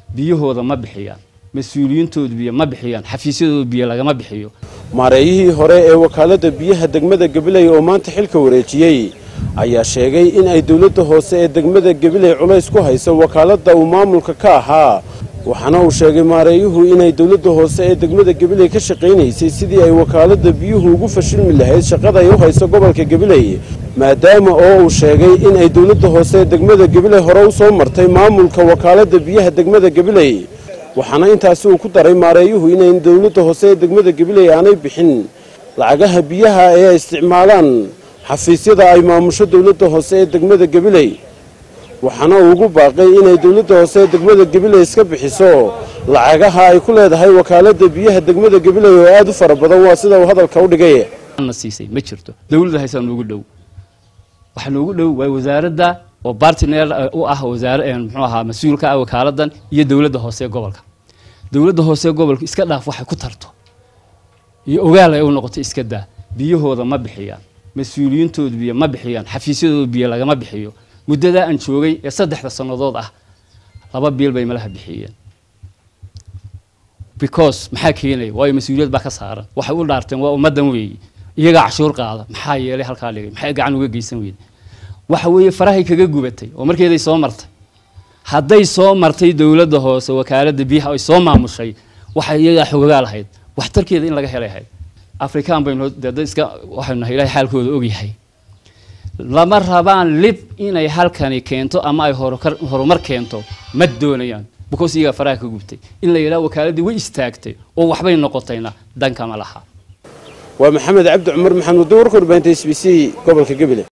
biyahooda ma bixiyaan mas-uuliyiintoodu biyo ma bixiyaan xafiisyadooda biyo lagama bixiyo maareeyihii hore ee wakaaladda biyaha degmada gabiley oo maanta xilka wareejiyey ayaa sheegay in ay dowladda hoose ee degmada gabiley culays ku hayso wakaaladda uu maamulka ka ahaa waxaana uu sheegay maareeyuhu inay dowladda hoose ee degmada gabiley ka shaqaynaysay sidii ay wakaaladda biyuhu ugu fashilmi lahayd shaqada ay u hayso gobolka gabiley maadaama oo uu sheegay in ay dowladda hoose ee degmada gabiley hore u soo martay maamulka wakaaladda biyaha degmada gabiley waxaana intaasi uu ku daray maareeyuhu inayn dowladda hoose ee degmada gabiley aanay bixin lacagaha biyaha ee ay isticmaalaan xafiisyada ay maamusho dowladda hoose ee degmada gabiley waxaana uu ugu baaqay inay dowladda hoose ee degmada gabiley iska bixiso lacagaha ay ku leedahay wakaaladda biyaha degmada gabiley oo aad u fara badan waa sida uu hadalka u dhigay na siisay ma jirto dowladda haysaa noogu dhow waxa noogu dhow waa wasaaradda oo bartiner u ah wasaare muxuu ahaa mas-uulka ah wakaaladan iyo dowladda hoose ee gobolka dowladda hoose ee gobolka iska dhaaf waxay ku tarto iyo ogaal ay u noqoto iska daa biyahooda ma bixiyaan mas-uuliyiintoodu biyo ma bixiyaan xafiisyadooda biyo lagama bixiyo muddadaa aan joogay ee saddexda sannadood ah laba biil bay malaha bixiyeen because maxaa keenaya waayo mas-uuliyad baa ka saaran waxay u dhaarteen waa ummaddan weeye iyagaa cashuur qaada maxaa yeelay halkaa dhigay maxay gacan uga geysan weyde waxa weeye farahay kaga gubatay oo markeeday soo martay hadday soo martay dowladda hoose wakaaladda biyaha ay soo maamushay waxay iyagaa xogogaa lahayd waxtarkeeda in laga helay ahayd afrikaan baynu dad iska waxaynu nahay ilahay xaalkooda ogyahay lama rabaan lib inay halkani keento ama ay horumar keento ma doonayaan because iyagaa faraha ka gubtay in la yidhaha wakaaladii way istaagtay oo waxbay noqotayna dankama laha waa maxamed cabdi cumar maxamuud warka warbaahinta s b c gobolka gabiley